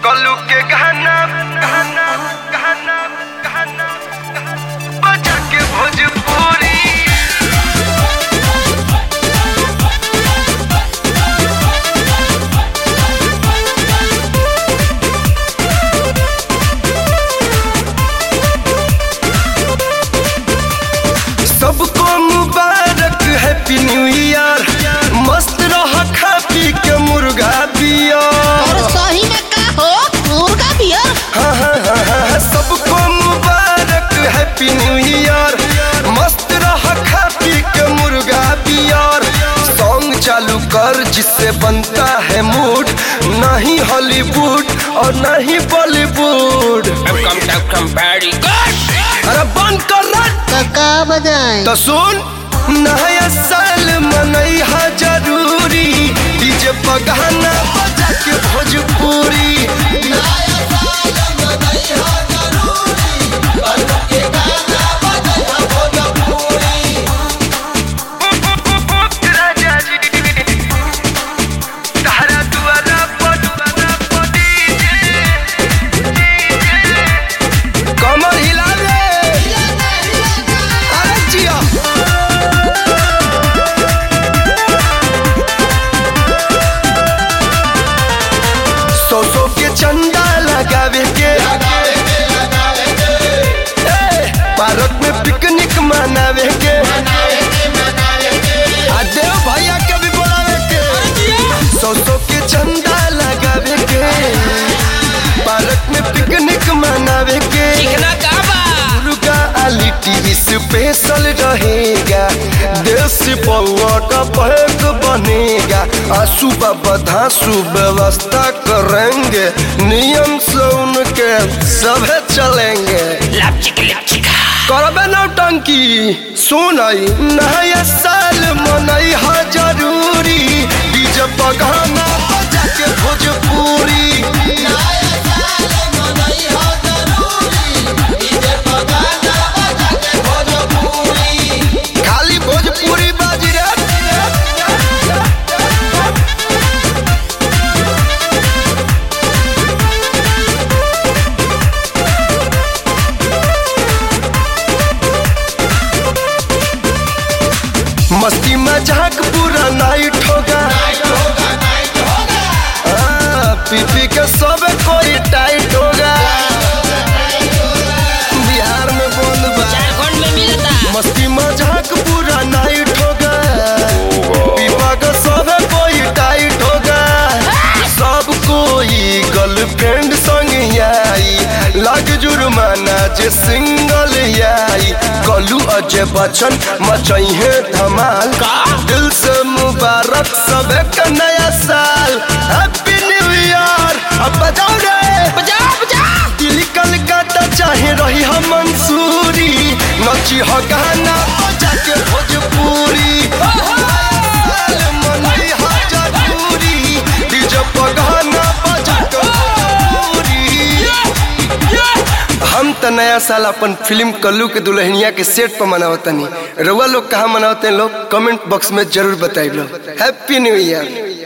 कलू के गहना गहना गहना गहना बजा के भोजपुरी सबको मुबारक हैप्पी न्यू ईयर मस्त रह खा पी के मुर्गा बियर और सही में का हो मुर्गा बियर हाँ, हाँ, हाँ, हाँ, सबको मुबारक हैप्पी न्यू ईयर मस्त रह खा पी के मुर्गा बियर सॉन्ग चालू कर जिससे बनता है मूड नहीं हॉलीवुड और नहीं बॉलीवुड अरे बंद कर रट तो का बजाए तो सुन नया साल मनैहा जरूरी डीजे पगाना बजा के भोजपुरी कमर हिला रे अरे जिया सौ सौ के चंदा लगावे के ए, पार्क में पिकनिक मनावे के आ देव भैया के भी बोलावे के सौ सौ के चंदा लगावे के पार्क में पिकनिक मनावे के मुर्गा आलिटी स्पेशल रहेगा देसी पौआ का पैक बनेगा आ सुबह बधासु व्यवस्था करेंगे नियम से उनके सभे चलेंगे करबे नौटंकी सुनई नया साल मनई हा जरूरी डीजे पगाना बजा के भोजपुरी खाली भोजपुरी बाजी रे मस्ती मजाक पूरा नाइट होगा हाँ, पी पी के सब कोई टाइट होगा बिहार में बंद बा मस्ती मजाक पूरा नाइट होगा पीपा का सब कोई टाइट होगा सब कोई गर्लफ्रेंड संग आई लग जुर्माना जे सिंगल आई कलू अजय बच्चन मचई है धमाल दिल से मुबारक सब का नया साल हैप्पी न्यू ईयर अब बजाओ रे बजाओ बजाओ दिल्ली कलकत्ता चाहे रही हम मंसूरी नची हो गाना बजा के भोजपुरी साल मनई हा जरूरी डीजे पर गाना बजा के भोजपुरी हम त नया साल अपन फिल्म कल्लू के दुल्हनिया के सेट पर मनावतनी रउआ लोग कहाँ मनावते हैं लोग कमेंट बॉक्स में जरूर बताइए हैप्पी न्यू ईयर